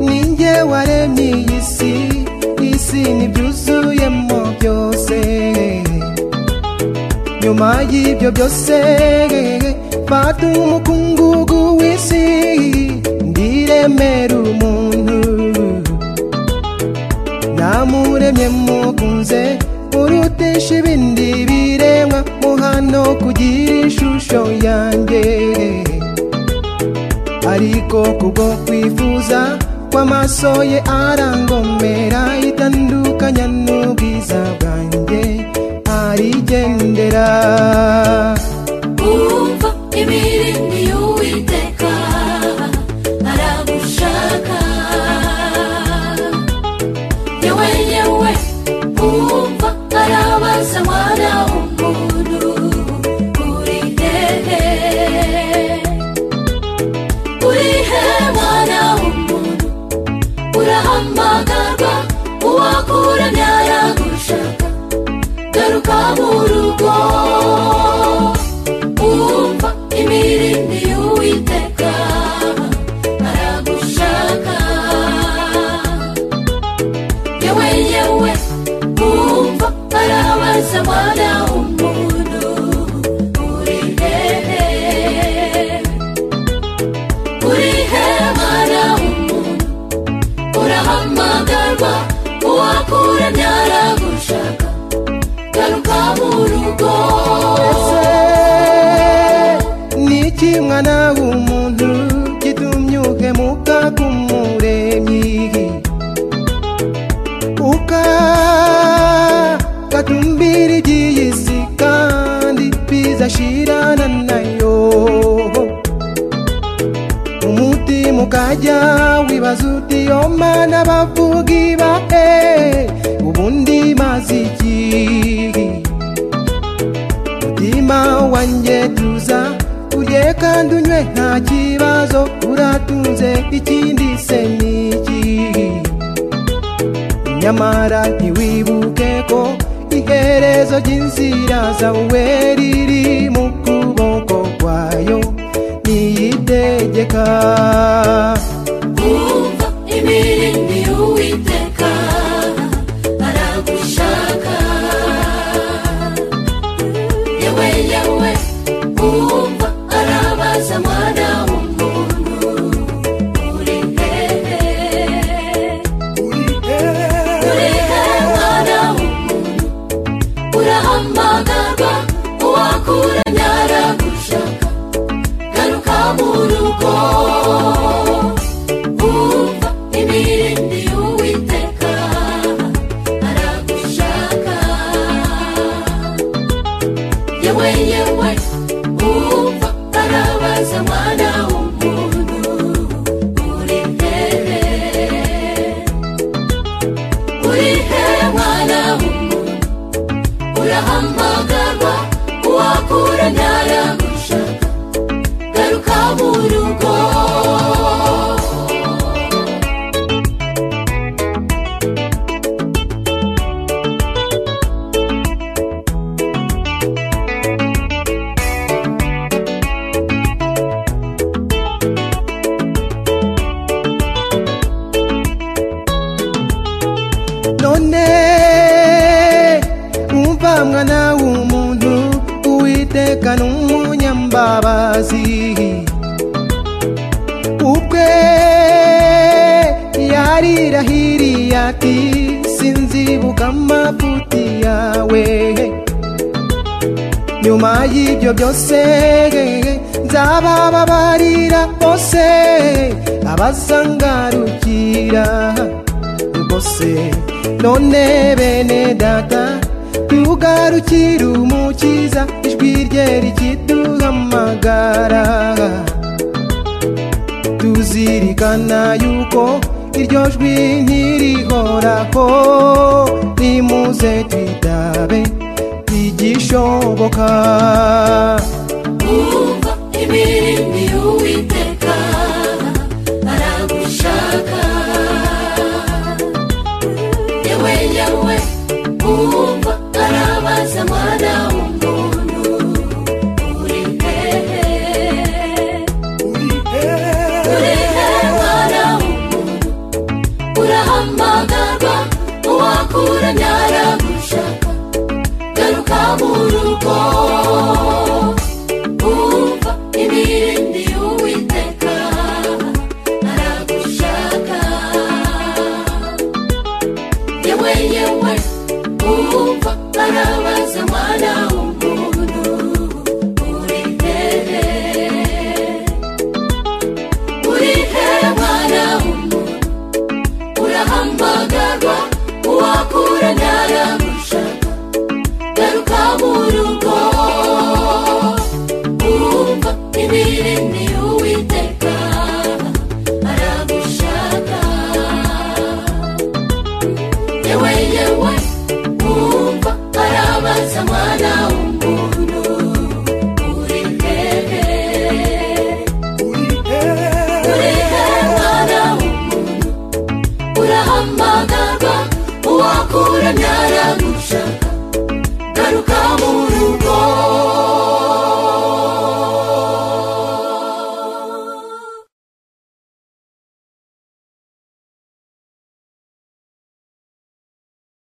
ni njye waremye iyi si isi n'ibyuzuyemo byose nyuma y'ibyo byose fata umukungugu w'isi ndiremera umuntu namuremye mukunze urutisha ibindi biremwa muhano kugira ishusho yanjye ariko kubwo kwifuza kw'amaso ye arangomera itandukanya n'ubwiza bwanjye arigendera umva imiringo y'uwiteka aragushaka ye wenyewe umva arabaza mwana w'umuntu uri hehe uri he mwana w'umuntu urahamagarwa uwakuranye aragushaka garuka mu rugo umva imirindi y'uwiteka aragushaka yewe yewe umva arabaza mwana w'umuntu uri hehe uri he mwana w'umuntu urahamagarwa uwakuranye aragushaka garuka mu rugo niki mwana w'umuntu gitumyuke muka k'umuremyi uka gatumbira iby'iyi si kandi biza ashirana nayo umutima ukajya wibaza uti yo mana bavugi bahe ubundi maze iki mutima wanjye tuza urye kandi unywe nta kibazo uratunze ikindi se niki nyamara ntiwibuke ko iherezo ry'inzira zawe riri mu kuboko kwayo niyitegeka umva imirindi y'uwiteka aragushaka yewe yewe umva arabaza mwana w'umuntu uri hehe uri he mwana w'umuntu urahamagarwa uwakuranye aragushaka garuka mu rugo umva imirindi y'uwiteka aragushaka yewe yewe umva arabaza mwana w'umuntu uri hehe uri he mwana w'umuntu urahamagarwa uwakuranye aragushaka garuka mu rugo none umva mwana w'umuntu uwiteka ni umunyambabazi ubwe yarirahiriye ati sinzibuka amavuti yawe nyuma y'ibyo byose nzabababarira bose abazangarukira bose none bene data tugarukire umukiza ijwi rye rikiduhamagara tuzirikana yuko iryo jwi ntirihoraho nimuze twitabe igishoboka umva imirindi